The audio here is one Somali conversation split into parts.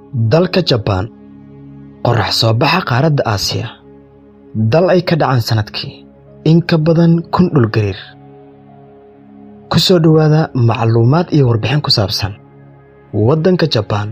dalka jabaan qorax soo baxa qaaradda aasiya dal ay ka dhacaan sannadkii in ka badan kun dhulgariir ku soo dhowaada macluumaad iyo warbixin ku saabsan waddanka jabaan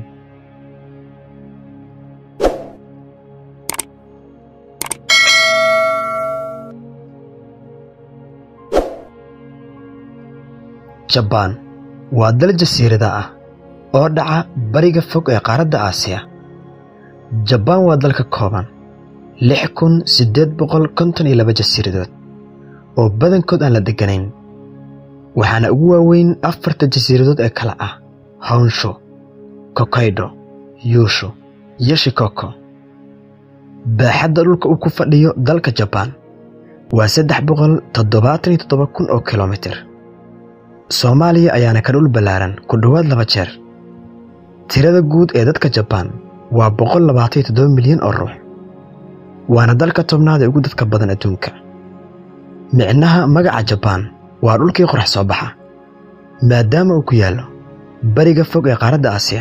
jabaan waa dal jasiirada ah oo dhaca bariga fog ee qaaradda aasiya jabaan waa dal ka kooban lix kun siddeed boqol konton iyo laba jasiiradood oo badankood aan la degganayn waxaana ugu waaweyn afarta jasiiradood ee kale ah hawnsho kokaydo yuushu iyo shikoko baaxadda dhulka uu ku fadhiyo dalka jabaan waa saddex boqol toddobaatan iyo toddoba kun oo kilomitir soomaaliya ayaana ka dhul ballaaran ku dhowaad laba jeer tirada guud ee dadka jabaan waa boqol labaatan iyo toddoba milyan oo ruux waana dalka tobnaad ee ugu dadka badan adduunka micnaha magaca jabaan waa dhulkii qorax soo baxa maadaama uu ku yaallo bariga fog ee qaaradda aasiya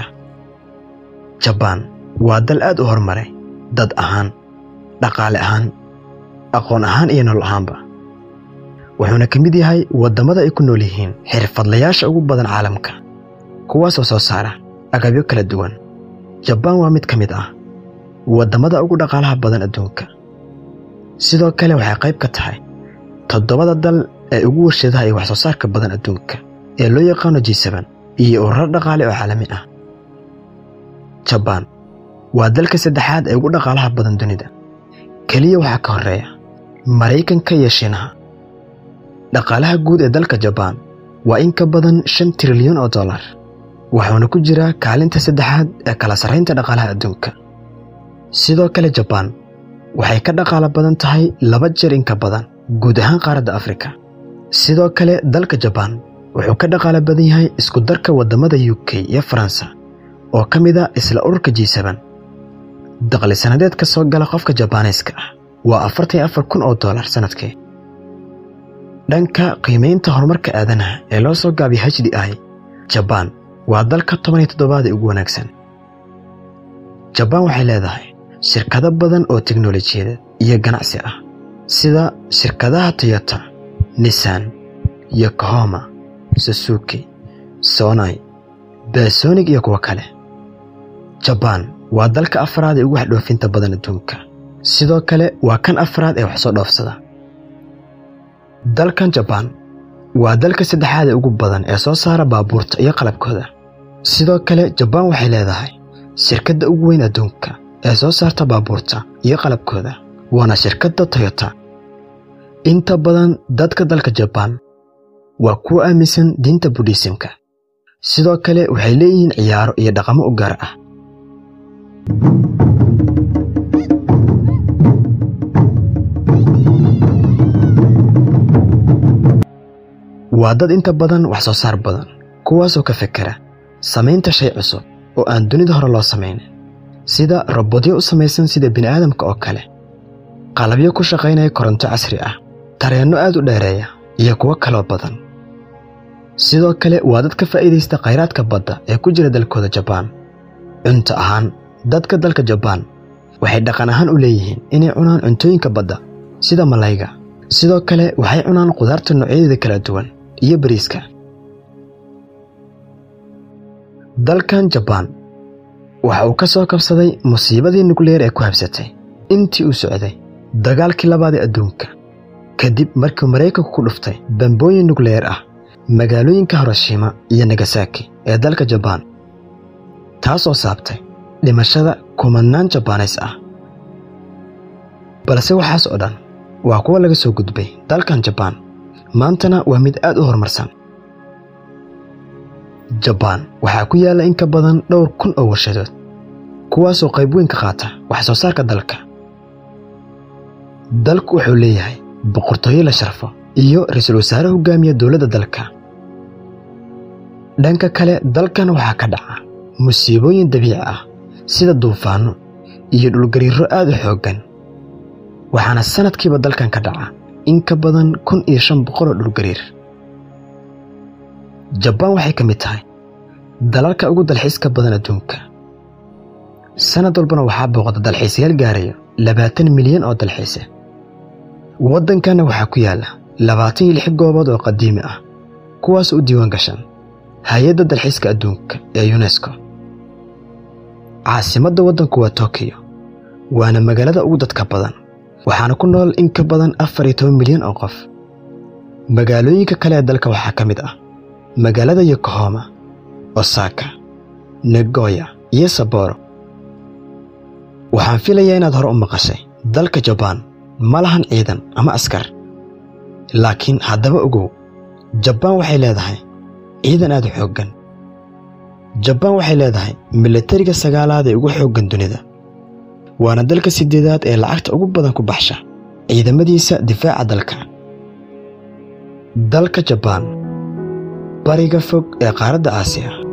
jabaan waa dal aad u horumaray dad ahaan dhaqaale ahaan aqoon ahaan iyo nolol ahaanba wuxuuna ka mid yahay waddamada ay ku nool yihiin xirfadlayaasha ugu badan caalamka kuwaasoo soo saara agabyo kala duwan jabaan waa mid ka mid ah waddamada ugu dhaqaalaha badan adduunka sidoo kale waxay qayb ka tahay toddobada dal ee ugu warshadaha iyo wax soo saarka badan adduunka ee loo yaqaano jisaban iyo ururo dhaqaale oo caalami ah jabaan waa dalka saddexaad ee ugu dhaqaalaha badan dunida keliya waxaa ka horreeya maraykanka iyo shiinaha dhaqaalaha guud ee dalka jabaan waa in ka badan shan trilyan oo dollar wuxuuna ku jiraa kaalinta saddexaad ee kala sarraynta dhaqaalaha adduunka sidoo kale jabaan waxay ka dhaqaalo badan tahay laba jeer in ka badan guud ahaan qaaradda afrika sidoo kale dalka jabaan wuxuu ka dhaqaalo badan yahay isku darka waddamada u k iyo faransa oo ka mid a isla ururka jisaban daqli sannadeed ka soo gala qofka jabaaneeska ah waa afartan iyo afar kun oo dollar sannadkii dhanka qiimaynta horumarka aadanaha ee loo soo gaabiya h d i jabaan waa dalka toban iyo toddobaad ee ugu wanaagsan jabaan waxay leedahay shirkado badan oo teknolojiyadeed iyo ganacsi ah sida shirkadaha toyota nissan yokohoma susuki sonai basonig iyo kuwo kale jabaan waa dalka afraad ee ugu waxdhoofinta badan adduunka sidoo kale waa kan afraad ee wax soo dhoofsada dalkan jabaan waa dalka saddexaad ee ugu badan ee soo saara baabuurta iyo qalabkooda sidoo kale jabaan waxay leedahay shirkadda ugu weyn adduunka ee soo saarta baabuurta iyo qalabkooda waana shirkadda toyota inta badan dadka dalka jabaan waa kuwa aaminsan diinta budhiisimka sidoo kale waxay leeyihiin ciyaaro iyo dhaqamo u gaar ah waa dad inta badan wax soo saar badan kuwaasoo ka fekera samaynta shay cusub oo aan dunida hore loo samaynin sida robodyo u samaysan sida bini'aadamka oo kale qalabyo ku shaqaynaya koronto casri ah tareenno aad u dheereeya iyo kuwo kaloo badan sidoo kale waa dad ka faa'iidaysta khayraadka badda ee ku jira dalkooda jabaan cunto ahaan dadka dalka jabaan waxay dhaqan ahaan u leeyihiin inay cunaan cuntooyinka badda sida malayga sidoo kale waxay cunaan qudaarta noocyadeeda kala duwan iyo bariiska dalkan jabaan waxa uu ka soo kabsaday musiibadii nukleer ee ku habsatay intii uu socday dagaalkii labaad ee adduunka kadib markii maraykanku ku dhuftay bambooyin nukleer ah magaalooyinka hiroshima iyo nagasaki ee dalka jabaan taasoo saabtay dhimashada kumanaan jabaaneys ah balse waxaas oo dhan waa kuwa laga soo gudbay dalkan jabaan maantana waa mid aad u horumarsan jabaan waxaa ku yaalla in ka badan dhowr kun oo warshadood kuwaasoo qayb weyn ka qaata wax soo saarka dalka dalku wuxuu leeyahay boqortooyo la sharfo iyo ra-iisul wasaare hogaamiya dowladda dalka dhanka kale dalkan waxaa ka dhaca musiibooyin dabiici ah sida duufaanno iyo dhulgariirro aad u xooggan waxaana sannadkiiba dalkan ka dhaca in ka badan kun iyo shan boqol oo dhulgariir jabaan waxay ka mid tahay dalalka ugu dalxiiska badan adduunka sannad walbana waxaa booqda dalxiisayaal gaaraya labaatan milyan oo dalxiise waddankanna waxaa ku yaalla labaatan iyo lix goobood oo qadiimi ah kuwaas u diiwaan gashan hay-adda dalxiiska adduunka ee yunesko caasimadda waddanku waa tokiyo waana magaalada ugu dadka badan waxaana ku nool in ka badan afar iyo toban milyan oo qof magaalooyinka kale ee dalka waxaa ka mid ah magaalada yokohoma osaka nagoya iyo saboro waxaan filayaa inaad hore u maqashay dalka jabaan ma lahan ciidan ama askar laakiin haddaba ogow jabaan waxay leedahay ciidan aad u xooggan jabaan waxay leedahay milatariga sagaalaad ee ugu xooggan dunida waana dalka siddeedaad ee lacagta ugu badan ku baxsha ciidamadiisa difaaca dalka dalka jabaan bariga fog ee qaaradda aasiya